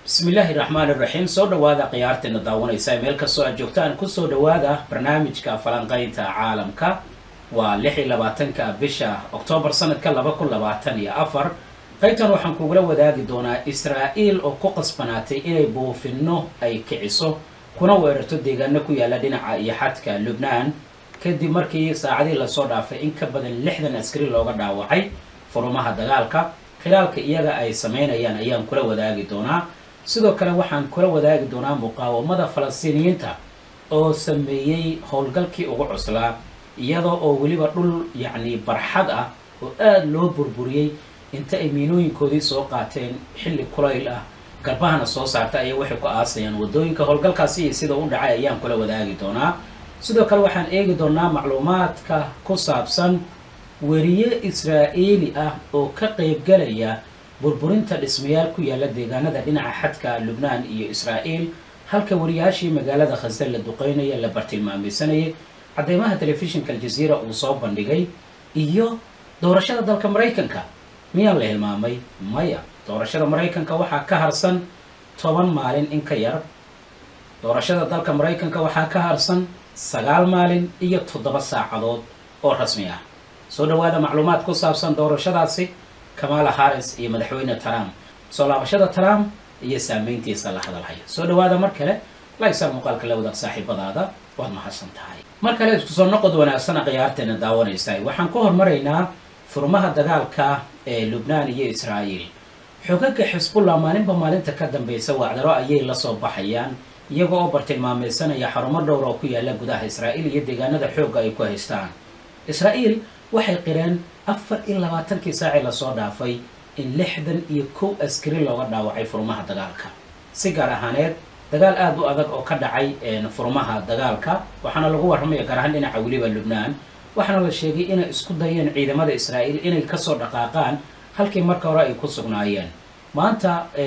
bismillaahi raxmaan iraxiim soo dhawaada khiyaarteena daawanaysa meel kastoo aad joogtaan kusoo dhawaada barnaamijka falanqaynta caalamka waa lix iyo labaatanka bisha oktoobar sanadka laba kun labaatan iyo afar qaybtan waxaan kugula wadaagi doonaa israa'iil oo ku qasbanaatay inay buufinno ay kiciso kuna weerarto deegaano ku yaala dhinaca iyo xadka lubnaan kadib markii saacadii lasoo dhaafay in ka badan lixdan askari looga dhaawacay furumaha dagaalka khilaalka iyaga ay sameynayaan ayaan kula wadaagi doonaa sidoo kale waxaan kula wadaagi doonaa muqaawamada falastiiniyiinta oo sameeyey howlgalkii ugu cuslaa iyadoo oo weliba dhul yacni barxad ah oo aada loo burburiyey inta ay miinooyinkoodii soo qaateen xilli kulayl ah garbahana soo saarta ayay waxay ku aasayaan wadooyinka howlgalkaasi iyo sida u dhacay ayaan kula wadaagi doonaa sidoo kale waxaan eegi doonaa macluumaadka ku saabsan weriye israa'iili ah oo ka qeybgalaya burburinta dhismayaal ku yaala deegaanada dhinaca xadka lubnaan iyo israa'iil halka wariyaashii magaalada khasda la duqeynaya la bartilmaamaysanayay cadeymaha telefishinka aljaziira uu soo bandhigay iyo doorashada dalka maraykanka miyaa la hilmaamay maya doorashada maraykanka waxaa ka harsan toban maalin in ka yar doorashada dalka maraykanka waxaa ka harsan sagaal maalin iyo toddoba saacadood oo rasmi ah soo dhawaada macluumaad ku saabsan doorashadaasi kamala harris iyo madaxweyne trump soo laabashada trump iyo saameyntiisa la hadalhaya soo dhawaada mar kale laysar muuqaalka la wadaag saaxiibadaada waad mahadsan tahay mar kale isku soo noqod wanaagsana khiyaarteena daawanaysa waxaan ku hormaraynaa furmaha dagaalka ee lubnaan iyo israa'iil xogaga xisbullah maalinba maalinta ka dambeysa wacdaro ayay lasoo baxayaan iyaga oo bartilmaameysanaya xarumo dhowr oo ku yaala gudaha israa'iil iyo deegaanada xoogga ay ku haystaan israa'iil waxay qireen afar iyo labaatankii saacii lasoo dhaafay in lixdan iyo kow askari looga dhaawacay furmaha dagaalka si gaar ahaaneed dagaal aada u adag oo ka dhacay furmaha dagaalka waxaana lagu warramaya gaar ahaan dhinaca weliba lubnaan waxaana la sheegay inay isku dayeen ciidamada israa'iil inay kasoo dhaqaaqaan halkii marka hore ay ku sugnaayeen maanta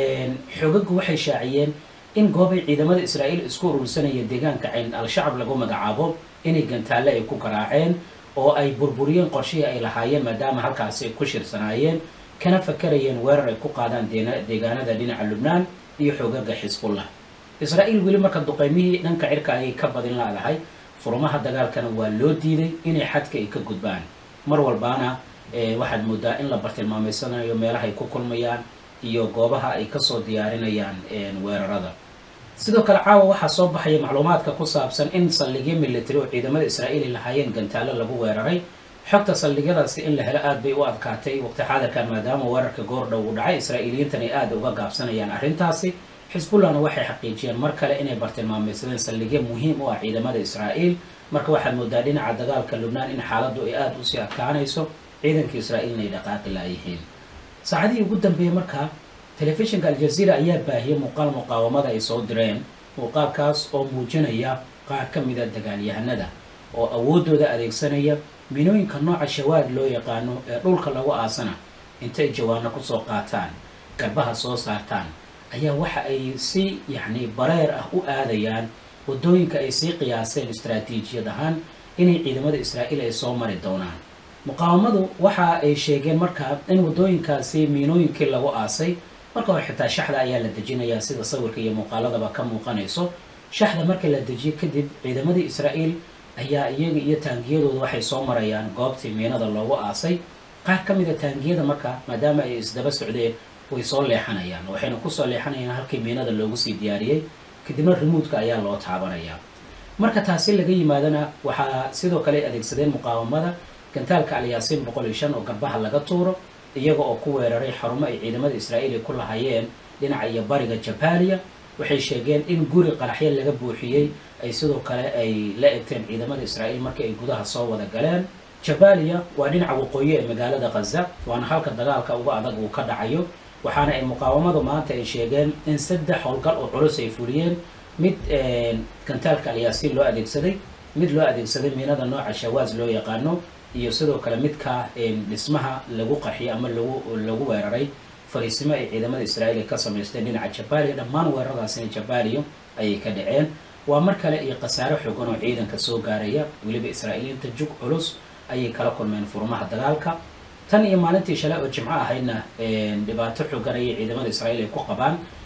xogagu waxay shaaciyeen in goobay ciidamada israa'iil isku urursanaya deegaanka cayn al-shacab lagu magacaabo inay gantaalle ay ku garaaceen oo ay burburiyeen qorshihii ay lahaayeen maadaama halkaasi ay ku shirsanaayeen kana fakarayeen weerar ay ku qaadaan deegaanada dhinaca lubnaan iyo xoogaga xisbullah israa'iil weli marka duqeymihii dhanka cirka ayay ka badin laadahay furmaha dagaalkana waa loo diiday inay xadka ay ka gudbaan mar walbaana waxaad moodaa in la bartilmaameysanayo meelaha ay ku kulmayaan iyo goobaha ay kasoo diyaarinayaan weerarada sidoo kale caawa waxaa soo baxaya macluumaadka ku saabsan in saldhigyo military oo ciidamada israa'iil lahaayeen gantaallo lagu weeraray xogta saldhigyadaasi in la helo aada bay u adkaatay waqti xaadirkan maadaama weerarka goordhow uu dhacay israa'iiliyiintan ay aada uga gaabsanayaan arrintaasi xisbullahna waxay xaqiijiyeen mar kale inay bartilmaameysadeen saldhigyo muhiim u ah ciidamada israa'iil marka waxaad moodaa dhinaca dagaalka lubnaan in xaaladdu ay aada usii adkaanayso ciidanka israa'iilna ay dhaqaaqi laayihiin saacadihii ugu dambeeyey markaa telefishinka aljaziira ayaa baahiyay muuqaal muqaawamada ay soo direen muuqaalkaas oo muujinaya qaar ka mida dagaalyahanada oo awooddooda adeegsanaya minooyinka nooca shawaad loo yaqaano ee dhulka lagu aasana intay jawaano kusoo qaataan garbaha soo saartaan ayaa waxa ay si yacni bareer ah u aadayaan waddooyinka ay sii qiyaaseen istaraatiijiyad ahaan inay ciidamada israa'iil ay soo mari doonaan muqaawamadu waxa ay sheegeen markaa in waddooyinkaasi miinooyinkii lagu aasay marka hore xitaa shaxda ayaa la dejinayaa sida sawirka iyo muuqaaladaba ka muuqanayso shaxda marka la dejiyo kadib ciidamadii israa'iil ayaa iyaga iyo taangiyadooda waxay soo marayaan goobtii miinada loogu aasay qaar ka mida taangiyada marka maadaama ay isdaba socdeen way soo leexanayaan waxayna kusoo leexanayaan halkii miinada loogu sii diyaariyey kadibna rimuudka ayaa loo taabanayaa marka taasi laga yimaadana waxaa sidoo kale adeegsadeen muqaawamada gantaalka alyaasiin boqol iyo shan oo garbaha laga tuuro iyaga oo ku weeraray xarumo ay ciidamada israa'iil ay ku lahayeen dhinaca iyo bariga jabaaliya waxay sheegeen in guri qaraxyo laga buuxiyey ay sidoo kale ay la egteen ciidamada israa'iil markii ay gudaha soo wada galeen jabaaliya waa dhinaca waqooyi ee magaalada khaza waana halka dagaalka uga adag uu ka dhacayo waxaana ay muqaawamadu maanta ay sheegeen in saddex howlgal oo culus ay fuliyeen mid gantaalka alyaasiin loo adeegsaday mid loo adeegsaday miinada nooca shawaas loo yaqaano iyo sidoo kale midka dhismaha lagu qarxiyay ama lagu lagu weeraray fariisimo ay ciidamada israa'iil ay ka samaysteen dhinaca jabaaliya dhammaan weeraradaasina jabaaliya ayay ka dhaceen waa mar kale iyo khasaare xoogan oo ciidanka soo gaaraya weliba israa'iiliyiinta jug culus ayay kala kulmeen furmaha dagaalka tan iyo maalintii shalay oo jimco ahaydna dhibaato xoogan ayay ciidamada israa'iil ay ku qabaan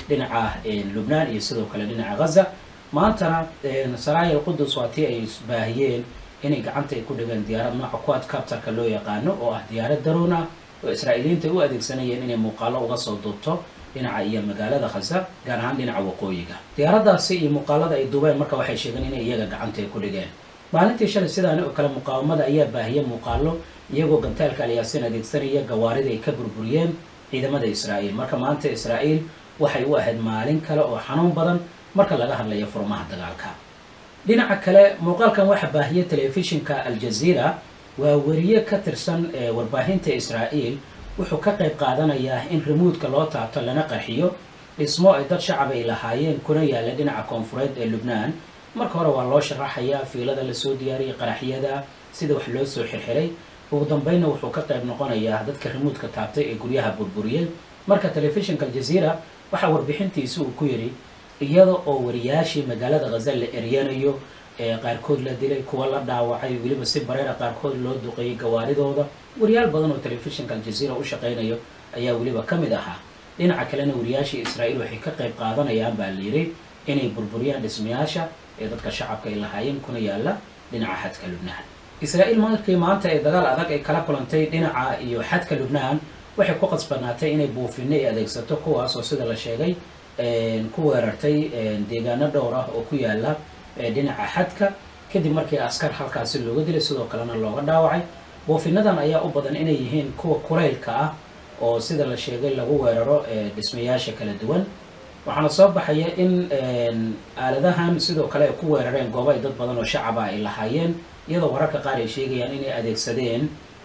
dhinaca lubnaan iyo sidoo kale dhinaca ghaza maantana saraayil qudus waa tii ay baahiyeen inay gacanta ay ku dhigeen diyaarad nooca quad captarka loo yaqaano oo ah diyaarad daroon ah oo israa'iiliyiinta ay u adeegsanayeen inay muuqaalo uga soo duubto dhinaca iyo magaalada khaza gaar ahaan dhinaca waqooyiga diyaaradaasi iyo muuqaalada ay duubeen marka waxay sheegeen inay iyaga gacanta ay ku dhigeen maalintii shalay sidaani oo kale muqaawamada ayaa baahiyay muuqaalo iyagoo gantaalka alyaasin adeegsanaya gawaarida ay ka burburiyeen ciidamada israa'iil marka maanta israa'iil waxay u ahayd maalin kale oo xanuun badan marka laga hadlayo furmaha dagaalka dhinaca kale muuqaalkan waxaa baahiyay telefishinka aljaziira waa weriye ka tirsan warbaahinta israa'iil wuxuu ka qayb qaadanayaa in remuudka loo taabto lana qarxiyo dhismo ay dad shacab ay lahaayeen kuna yaalla dhinaca koonfureed ee lubnaan marka hore waa loo sharaxayaa fiilada lasoo diyaariyay qaraxyada sida wax loo soo xirxiray ugu dambeynna wuxuu ka qayb noqonayaa dadka remuudka taabtay ee guryaha burburiyey marka telefishinka aljaziira waxaa warbixintiisi uu ku yidhi iyada oo wariyaashii magaalada khaza la eryanayo ee qaarkood la dilay kuwa la dhaawacay weliba si bareera qaarkood loo duqeeyey gawaaridooda wariyaal badan oo telefishinka aljaziira u shaqaynayo ayaa weliba ka mid ahaa dhinaca kalena wariyaashii israa'iil waxay ka qayb qaadanayaan baa la yidhi inay burburiyaan dhismayaasha ee dadka shacabka ay lahaayeen kuna yaalla dhinaca xadka lubnaan israa'iil markii maanta ee dagaal adag ay kala kulantay dhinaca iyo xadka lubnaan waxay ku qasbanaatay inay buufinno ay adeegsato kuwaas oo sida la sheegay ku weerartay deegaano dhowr ah oo ku yaalla dhinaca xadka kadib markii askar halkaasi looga dilay sidoo kalena looga dhaawacay buufinadan ayaa u badan inay yihiin kuwa kulaylka ah oo sida la sheegay lagu weeraro dhismayaasha kala duwan waxaana soo baxaya in aaladahan sidoo kale ay ku weerareen goobo ay dad badan oo shacaba ay lahaayeen iyadoo wararka qaar ay sheegayaan inay adeegsadeen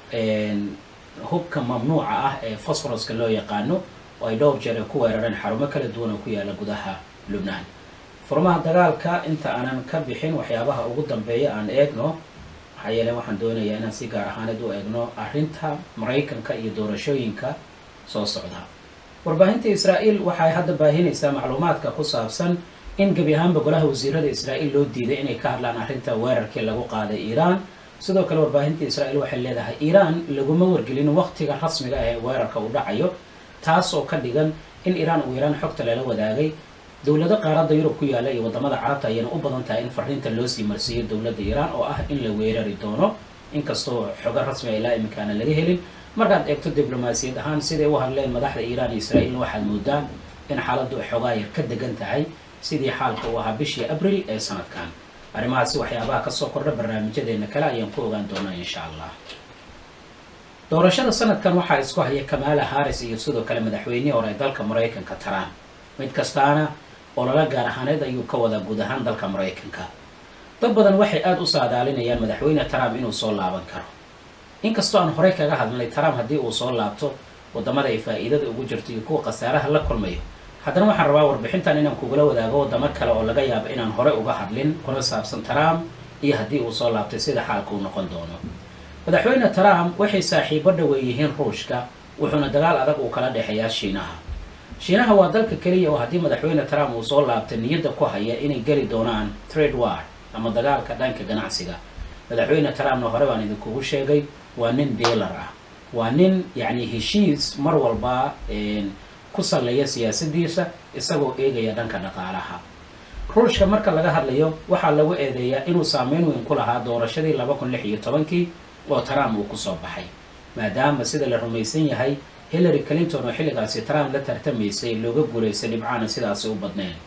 hubka mamnuuca ah ee fosforoska loo yaqaano oo ay dhowr jeer ay ku weerareen xarumo kala duwan oo ku yaalla gudaha lubnaan furmaha dagaalka inta aanan ka bixin waxyaabaha ugu dambeeya aan eegno maxaa yeele waxaan doonayaa inaan si gaar ahaaneed u eegno arrinta maraykanka iyo doorashooyinka soo socda warbaahinta israa'iil waxay hadda baahinaysaa macluumaadka ku saabsan in gebi ahaanba golaha wasiirada israa'iil loo diiday inay ka hadlaan arrinta weerarkii lagu qaaday iiraan sidoo kale warbaahinta israa'iil waxay leedahay iiraan laguma wargelin waqtiga rasmiga ah ee weerarka uu dhacayo taas oo ka dhigan in iiraan uu iiraan xogta lala wadaagay dowlado qaaradda yurub ku yaalla iyo waddamada carabta ayayna u badan tahay in fariinta loo sii marsiiyo dowladda iiraan oo ah in la weerari doono inkastoo xogo rasmi a ilaa iminkaana laga helin markaad eegto diblomaasiyad ahaan siday u hadleen madaxda iiraan iyo israa'iilna waxaad moodaa in xaaladdu ay xoogaa yar ka degan tahay sidii xaalka uu ahaa bishii abril ee sanadkan arrimahaasi waxyaabaha kasoo kordha barnaamijyadeena kale ayaan ku ogaan doonaa insha allah doorashada sanadkan waxaa isku haya kamaala harris iyo sidoo kale madaxweynihii hore ee dalka maraykanka trump mid kastaana olala gaar ahaaneed ayuu ka wadaa guud ahaan dalka maraykanka dad badan waxay aada u saadaalinayaan madaxweyne trump inuu soo laaban karo inkastoo aan horey kaga hadlnay trump haddii uu soo laabto waddamada ay faa'iidada ugu jirto iyo kuwa khasaaraha la kulmayo haddana waxaan rabaa warbixintan inaan kugula wadaago waddamo kale oo laga yaabo inaan horey uga hadlin kuna saabsan trump iyo haddii uu soo laabtay sida xaalka uu noqon doono madaxweyne trump waxay saaxiibo dhawe yihiin ruushka wuxuuna dagaal adag uu kala dhexeeyaa shiinaha shiinaha waa dalka keliya oo haddii madaxweyne trump uu soo laabtay niyadda ku haya inay geli doonaan trade war ama dagaalka dhanka ganacsiga madaxweyne trumpna hore baan idinkugu sheegay waa nin dealar ah waa nin yacni heshiis mar walba ku salleeya siyaasadiisa isagoo eegaya dhanka dhaqaalaha ruushka marka laga hadlayo waxaa lagu eedeeyaa inuu saameyn weyn ku lahaa doorashadii laba kun lix iyo tobankii oo trump uu kusoo baxay maadaama sida la rumaysan yahay hillary clinton oo xilligaasi trump la tartamaysay looga guulaystay dhibcaana sidaasi u badneen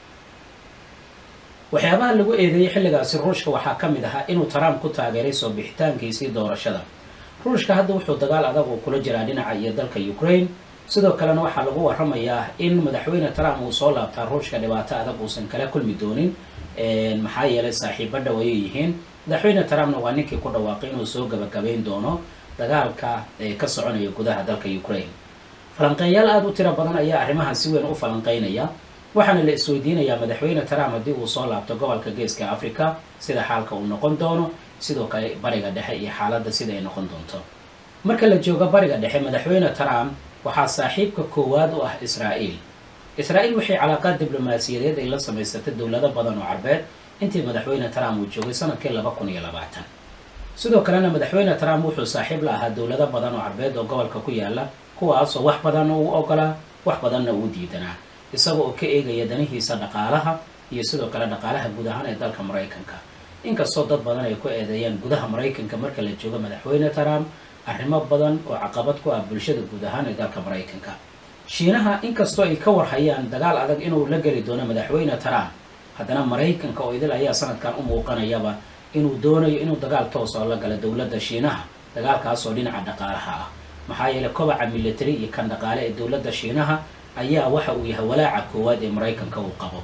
waxyaabaha lagu eedeeyey xilligaasi ruushka waxaa ka mid ahaa inuu trump ku taageeray soo bixitaankiisii doorashada ruushka hadda wuxuu dagaal adag uu kula jiraa dhinaca iyo dalka ukraine sidoo kalena waxaa lagu waramayaa in madaxweyne trump uu soo laabtaa ruushka dhibaato adag uusan kala kulmi doonin maxaa yeelay saaxiibo dhow ayay yihiin madaxweyne trumpna waa ninkii ku dhawaaqay inuu soo gabagabayn doono dagaalka ka soconaya gudaha dalka ukraine falanqeeyaal aada u tiro badan ayaa arrimahan si weyn u falanqeynaya waxaana la isweydiinayaa madaxweyne trump haddii uu soo laabto gobolka geeska africa sida xaalka uu noqon doono sidoo kale bariga dhexe iyo xaaladda sida ay noqon doonto marka la joogo bariga dhexe madaxweyne trump waxaa saaxiibka koowaad u ah israa'iil israa'iil waxay calaaqaad diblomaasiyadeed ay la samaysatay dowlado badan oo carbeed intii madaxweyne trump uu joogay sanadkii laba kun iyo labaatan sidoo kalena madaxweyne trump wuxuu saaxiib la ahaa dowlado badan oo carbeed oo gobolka ku yaala kuwaasoo wax badanna uu ogolaa wax badanna uu diidanaa isaga oo ka eegaya danihiisa dhaqaalaha iyo sidoo kale dhaqaalaha guud ahaan ee dalka maraykanka inkastoo dad badan ay ku eedeeyaan gudaha maraykanka marka la joogo madaxweyne trump arrimo badan oo caqabad ku ah bulshada guud ahaan ee dalka maraykanka shiinaha inkastoo ay ka warhayaan dagaal adag inuu la geli doono madaxweyne trump haddana maraykanka oo idil ayaa sanadkan u muuqanayaba inuu doonayo inuu dagaal toos oo la galo dowladda shiinaha dagaalkaasoo dhinaca dhaqaalaha ah maxaa yeeley kobaca military iyo kan dhaqaale ee dowladda shiinaha ayaa waxa uu yahay walaaca koowaad ee maraykanka uu qabo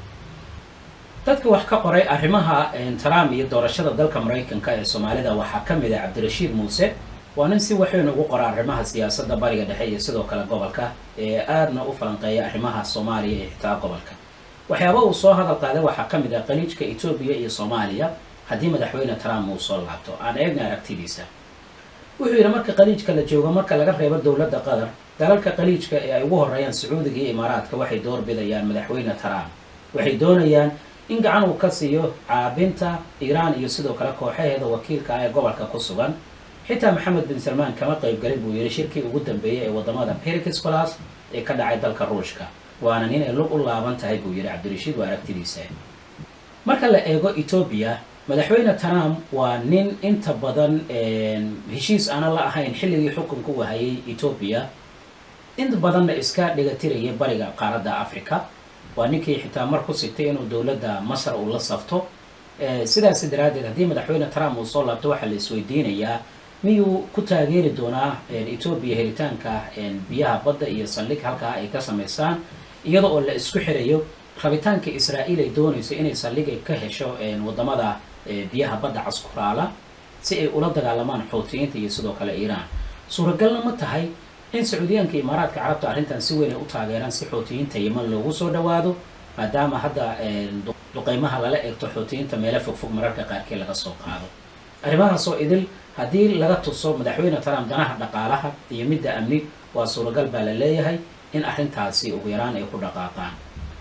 dadka wax ka qoray arrimaha trump iyo doorashada dalka maraykanka ee soomaalida waxaa ka mid ah cabdirashiid muuse waa nin si waxweyn ugu qora arrimaha siyaasadda bariga dhexe iyo sidoo kale gobolka ee aadna u falanqeeya arrimaha soomaaliya iyo xitaa gobolka waxyaaba uu soo hadal qaaday waxaa ka mid ah qaliijka etoobiya iyo soomaaliya haddii madaxweyne trump uu soo laabto aan eegna aragtidiisa wuxuu yidhi marka qaliijka la joogo marka laga reebo dowladda qatar dalalka qaliijka ee ay ugu horeeyaan sacuudiga iyo imaaraadka waxay doorbidayaan madaxweyne trump waxay doonayaan in gacan uu ka siiyo caabinta iiraan iyo sidoo kale kooxaheeda wakiilka ah ee gobolka ku sugan xitaa maxamed bin salmaan kama qaybgalin buu yidhi shirkii ugu dambeeyey ee wadamada perikiscolas ee ka dhacay dalka ruushka waana nin ay lug u laaban tahay buu yidhi cabdirashiid waa aragtidiisa marka la eego etoobiya madaxweyne trump waa nin inta badan heshiis aanan la ahayn xilligii xukunka u hayay etoobiya inta badanna iska dhigatirayay bariga qaaradda africa waa ninkii xitaa mar ku sigtay inuu dowladda masar uu la safto sidaas daraaddeed haddii madaxweyne trump uu soo laabto waxaa la isweydiinayaa miyuu ku taageeri doonaa etoobiya helitaanka biyaha badda iyo saldhig halkaa ay ka samaystaan iyada oo la isku xirayo rabitaanka israa'iil ay doonayso inay saldhigay ka hesho wadamada biyaha badda caskuraala si ay ula dagaalamaan xuutiyiinta iyo sidoo kale iiraan suuragalna ma tahay in sacuudiyaanka imaaraadka carabta arrintan si weyn ay u taageeraan si xuutiyiinta yeman loogu soo dhawaado maadaama hadda duqeymaha lala eegto xuutiyiinta meelo fogfog mararka qaarkii laga soo qaado arrimahaasoo idil haddii laga tuso madaxweyne trump danaha dhaqaalaha iyo midda amni waa suuragal baa la leeyahay in arrintaasi ugu yaraan ay ku dhaqaaqaan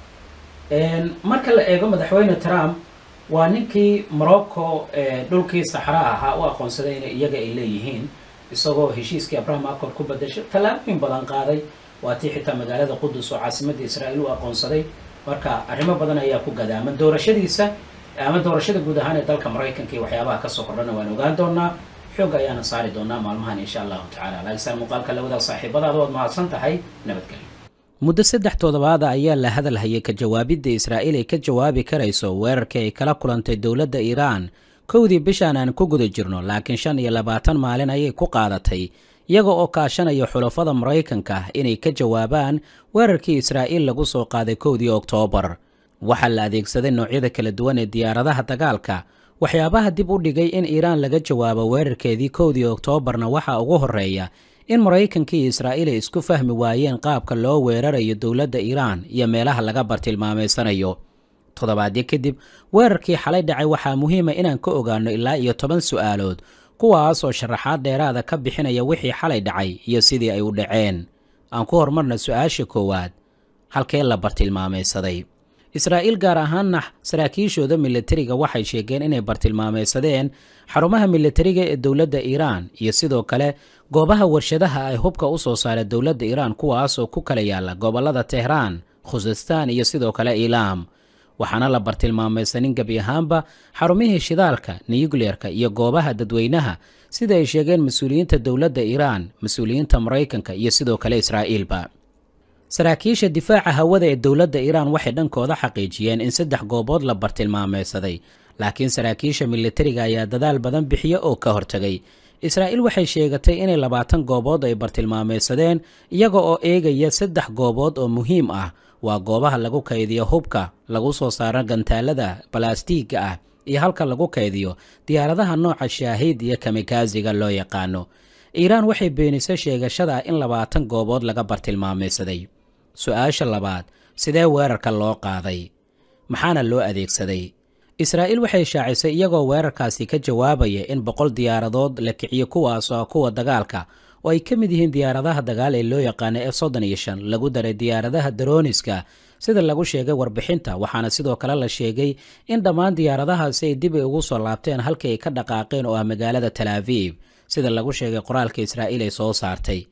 marka la eego madaxweyne trump waa ninkii morocco dhulkii saxraa ahaa u aqoonsaday in iyaga ay leeyihiin isagoo heshiiskii abraham accord ku badashay tallaabooyin badan qaaday waa tii xitaa magaalada qudus oo caasimadda israa'iil u aqoonsaday marka arrimo badan ayaa ku gadaaman doorashadiisa ama doorashada guud ahaan ee dalka maraykanka iyo waxyaabaha kasoo kordhana waan ogaan doonaa xoog ayaana saari doonaa maalmahan insha allahu tacala laakiin muuqaalka lawada saaxiibadaada waad mahadsan tahay nabadgelyo muddo saddex toddobaada ayaa la hadal hayay ka jawaabidda israa'iil ay ka jawaabi karayso weerarkii ay kala kulantay dowladda iiraan kowdii bishaan aan ku guda jirno laakiin shan iyo labaatan maalin ayay ku qaadatay iyaga oo kaashanaya xulafada maraykanka inay ka jawaabaan weerarkii israa'iil lagu soo qaaday kowdii oktoobar waxaa la adeegsaday noocyada kala duwan ee diyaaradaha dagaalka waxyaabaha dib u dhigay in iiraan laga jawaabo weerarkeedii kowdii oktoobarna waxaa ugu horreeya in maraykanka iyo israa'iil ay isku fahmi waayeen qaabka loo weerarayo dowladda iiraan iyo meelaha laga bartilmaameysanayo toddobaadyo kadib weerarkii xalay dhacay waxaa muhiima inaan ka ogaano ilaa iyo toban su'aalood kuwaas oo sharaxaad dheeraada ka bixinaya wixii xalay dhacay iyo sidii ay u dhaceen aan ku horumarna su-aasha koowaad halkee la bartilmaameysaday israa'iil gaar ahaanna saraakiishooda militariga waxay sheegeen inay bartilmaameysadeen xarumaha militariga ee dowladda iiraan iyo sidoo kale goobaha warshadaha ay hubka u soo saara dowladda iiraan kuwaasoo ku kala yaala gobollada tehraan khusistaan iyo sidoo kale iilaam waxaana la bartilmaamaysanin gebi ahaanba xarumihii shidaalka nuyukleerka iyo goobaha dadweynaha sida ay sheegeen mas-uuliyiinta dowladda iiraan mas-uuliyiinta maraykanka iyo sidoo kale israa'iilba saraakiisha difaaca hawada ee dowladda iiraan waxay dhankooda xaqiijiyeen in saddex goobood la bartilmaameysaday laakiin saraakiisha militariga ayaa dadaal badan bixiya oo ka hortegay israa'iil waxay sheegatay inay labaatan goobood ay bartilmaameysadeen iyaga oo eegaya saddex goobood oo muhiim ah waa goobaha lagu kaydiyo hubka lagu soo saaro gantaalada balaastiigga ah iyo halka lagu kaydiyo diyaaradaha nooca shaahiid iyo kamikaaziga loo yaqaano iiraan waxay beenisay sheegashada in labaatan goobood laga bartilmaameysaday su-aasha labaad sidee weerarka loo qaaday maxaana loo adeegsaday israa'iil waxay shaacisay iyagoo weerarkaasi ka jawaabaya in boqol diyaaradood la kiciyo kuwaas oo kuwa dagaalka oo ay ka mid yihiin diyaaradaha dagaal ee loo yaqaana f soddon iyo shan lagu daray diyaaradaha darooniska sida lagu sheegay warbixinta waxaana sidoo kale la sheegay in dhammaan diyaaradahaasi ay dib ay ugu soo laabteen halkii ay ka dhaqaaqeen oo ah magaalada talaaviib sida lagu sheegay qoraalka israa'iil ay soo saartay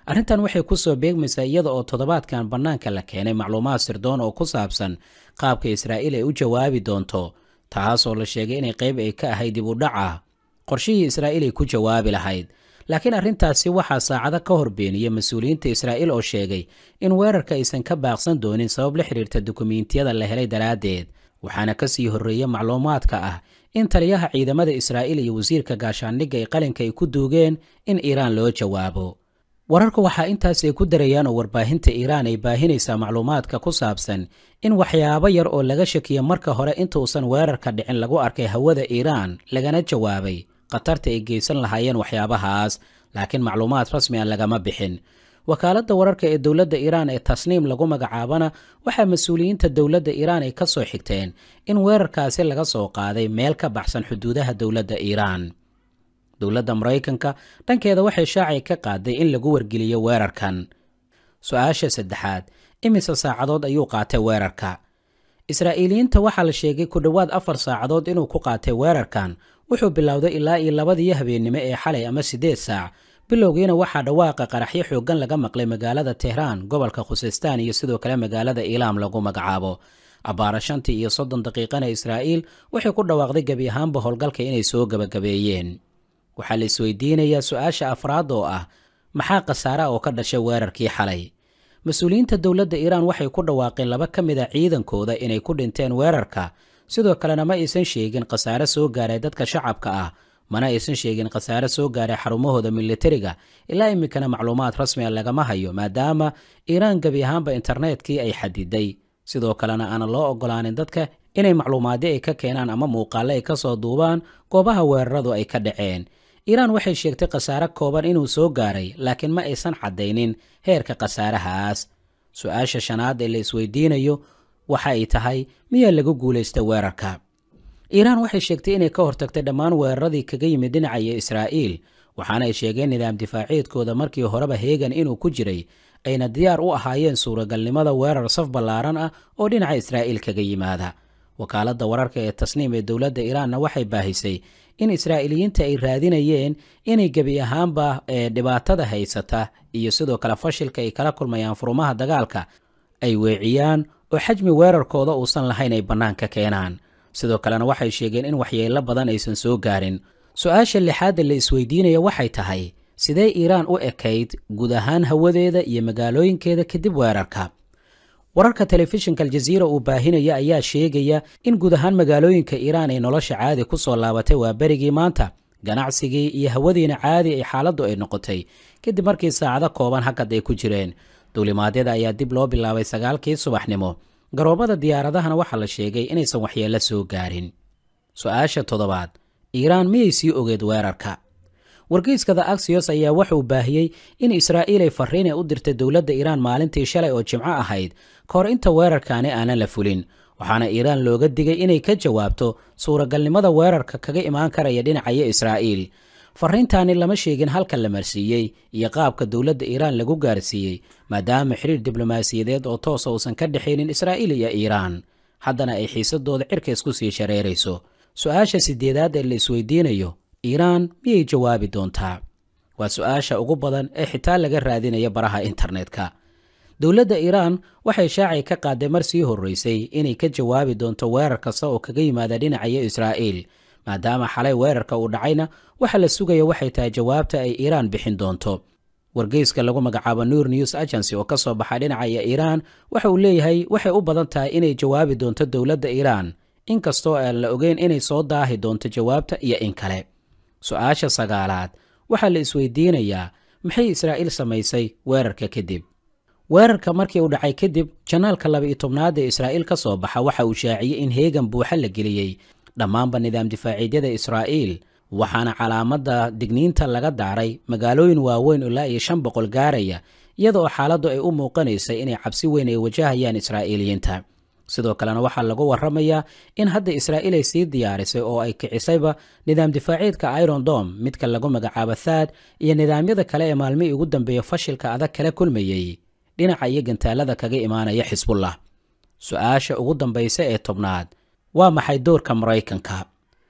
arrintan waxay kusoo beegmaysaa iyada oo toddobaadkan bannaanka la keenay macluumaad sirdoon oo ku saabsan qaabka israa'iil ay u jawaabi doonto taas oo la sheegay inay qayb ay ka ahayd dib u dhac ah qorshihii israa'iil ay ku jawaabi lahayd laakiin arrintaasi waxaa saacado ka hor beeniyey mas-uuliyiinta israa'iil oo sheegay in weerarka aysan ka baaqsan doonin sabab la xidhiirta dukumiintiyada la helay daraaddeed waxaana ka sii horreeya macluumaadka ah in taliyaha ciidamada israa'iil iyo wasiirka gaashaandhigga ay qalinka ay ku duugeen in iiraan loo jawaabo wararka waxaa intaas ay ku darayaan oo warbaahinta iiraan ay baahinaysaa macluumaadka ku saabsan in waxyaabo yar oo laga shakiya marka hore intuusan weerarka dhicin lagu arkay hawada iiraan lagana jawaabay khatarta ay geysan lahaayeen waxyaabahaas laakiin macluumaad rasmi a lagama bixin wakaaladda wararka ee dowladda iiraan ee tasniim lagu magacaabana waxaa mas-uuliyiinta dowladda iiraan ay ka soo xigteen in weerarkaasi laga soo qaaday meel ka baxsan xuduudaha dowladda iiraan dowladda maraykanka dhankeeda waxay shaacay ka qaaday in lagu wargeliyo weerarkan su-aasha saddexaad imise saacadood ayuu qaatay weerarka israa'iiliyiinta waxaa la sheegay ku dhowaad afar saacadood inuu ku qaatay weerarkan wuxuu bilowday ilaa iyo labadii habeennimo ee xalay ama siddeed saac bilowgiina waxaa dhawaaqa qaraxyo xooggan laga maqlay magaalada tehraan gobolka khusistaan iyo sidoo kale magaalada iilaam lagu magacaabo abbaara shantii iyo soddon daqiiqana israa'iil waxay ku dhawaaqday gebi ahaanba howlgalka inay soo gebagabeeyeen waxaa la isweydiinayaa su-aasha afraad oo ah maxaa khasaara oo ka dhashay weerarkii xalay mas-uuliyiinta dowladda iiraan waxay ku dhawaaqeen laba ka mid a ciidankooda inay ku dhinteen weerarka sidoo kalena ma aysan sheegin khasaare soo gaaray dadka shacabka ah mana aysan sheegin khasaare soo gaaray xarumahooda militariga ilaa iminkana macluumaad rasmi a lagama hayo maadaama iiraan gebi ahaanba internetkii ay xadiday sidoo kalena aanan loo ogolaanin dadka inay macluumaadyo ay ka keenaan ama muuqaalle ay ka soo duubaan goobaha weeraradu ay ka dhaceen iiraan waxay sheegtay khasaare kooban inuu soo gaaray laakiin ma aysan caddaynin heerka khasaarahaas su-aasha shanaad ee la isweydiinayo waxa ay tahay miyaa lagu guulaystay weerarka iiraan waxay sheegtay inay ka hortagtay dhammaan weeraradii kaga yimid dhinacaya israa'iil waxaana ay sheegeen nidaam difaaciidkooda markii horeba heegan inuu ku jiray ayna diyaar u ahaayeen suuragalnimada weerar saf ballaaran ah oo dhinaca israa'iil kaga yimaada wakaaladda wararka ee tasniim ee dowladda iiraanna waxay baahisay in israa'iiliyiinta ay raadinayeen inay gebi ahaanba ee dhibaatada haysata iyo sidoo kale fashilka ay kala kulmayaan furumaha dagaalka ay weeciyaan oo xajmi weerarkooda uusan lahayn ay bannaanka keenaan sidoo kalena waxay sheegeen in waxyeello badan aysan soo gaarin su-aasha lixaadda la isweydiinaya waxay tahay sidee iiraan u ekayd guud ahaan hawadeeda iyo magaalooyinkeeda kadib weerarka wararka telefishinka aljaziira uu baahinaya ayaa sheegaya in guud ahaan magaalooyinka iiraan ay nolosha caadi ku soo laabatay waa berigii maanta ganacsigii iyo hawadiina caadi ay xaaladdu ay noqotay kadib markii saacado kooban hakad ay ku jireen duulimaadyada ayaa dib loo bilaabay sagaalkii subaxnimo garoomada diyaaradahana waxaa la sheegay inaysan waxyeello soo gaarin su-aasha toddobaad iiraan miyay sii ogeed weerarka wargeyskada axios ayaa wuxuu baahiyey in israa'iil ay farriin ay u dirtay dowladda iiraan maalintii shalay oo jimco ahayd ka hor inta weerarkaani aanan la fulin waxaana iiraan looga digay inay ka jawaabto suuragalnimada weerarka kaga imaan karaya dhinacaya israa'iil farriintaani lama sheegin halka la marsiiyey iyo qaabka dowladda iiraan lagu gaarsiiyey maadaama xiriir diblomaasiyadeed oo toosa uusan ka dhexaynin israa'iil iyo iiraan haddana ay xiisadooda cirka isku sii shareerayso su-aasha sideedaad ee la isweydiinayo iiraan miyay jawaabi doontaa waa su-aasha ugu badan ee xitaa laga raadinaya baraha internetka dowladda iiraan waxay shaacay ka qaaday mar sii horreysay inay ka jawaabi doonto weerar kasta oo kaga yimaada dhinacaya israa'iil maadaama xalay weerarka uu dhacayna waxa la sugaya waxay tahay jawaabta ay iiraan bixin doonto wargeyska lagu magacaabo nur news agency oo ka soo baxa dhinacaya iiraan waxa uu leeyahay waxay u badan tahay inay jawaabi doonto dowladda iiraan inkastoo aan la ogeyn inay soo daahi doonto jawaabta iyo in kale su-aasha sagaalaad waxaa la isweydiinayaa maxay israa'iil samaysay weerarka kadib weerarka markii uu dhacay kadib janaalka laba-iyo tobnaad ee israa'iil ka soo baxa waxa uu shaaciyey in heegan buuxa la geliyey dhammaanba nidaam difaaciidyada israa'iil waxaana calaamadda digniinta laga daaray magaalooyin waaweyn ilaa iyo shan boqol gaaraya iyada oo xaaladdu ay u muuqanaysay inay cabsi weyn ay wajahayaan israa'iiliyiinta sidoo kalena waxaa lagu warramayaa in hadda israa'iil ay sii diyaarisay oo ay kicisayba nidaam difaaciidka iron dom midka lagu magacaabo thaad iyo nidaamyada kale ee maalmihii ugu dambeeya fashilka adag kala kulmayey dhinaca iyo gantaalada kaga imaanaya xisbullah su-aasha ugu dambaysa ee tobnaad waa maxay doorka maraykanka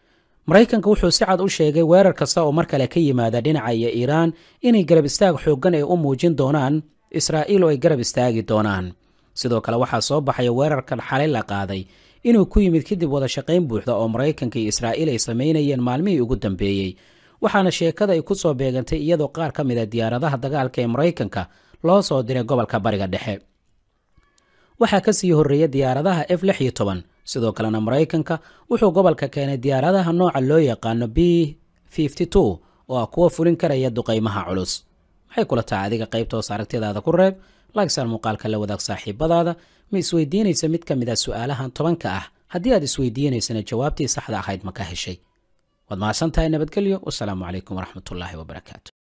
maraykanka wuxuu si cad u sheegay weerar kasta oo mar kale ka yimaada dhinaca iyo iiraan inay garab istaag xooggan ay u muujin doonaan israa'iil oo ay garab istaagi doonaan sidoo kale waxaa soo baxaya weerarkan xalay la qaaday inuu ku yimid kadib wada shaqayn buuxda oo maraykanka iyo israa'iil ay samaynayeen maalmihii ugu dambeeyey waxaana sheekada ay ku soo beegantay iyadoo qaar ka mid a diyaaradaha dagaalka ee maraykanka loo soo diray gobolka bariga dhexe waxaa ka sii horreeya diyaaradaha f lix iyo toban sidoo kalena maraykanka wuxuu gobolka keenay diyaaradaha nooca loo yaqaano b fifty two oo ah kuwa fulin karaya duqaymaha culus maxay kula tahay adiga qaybta hoos aragtidaada ku reeb laagsaan muuqaalka la wadaag saaxiibadaada ma isweydiinaysa mid ka mid a su'aalahan tobanka ah haddii aad isweydiinaysana jawaabtii saxda ahayd ma ka heshay waad mahadsan tahay nabadgelyo wasalaamu calaykum waraxmatullaahi wabarakaatu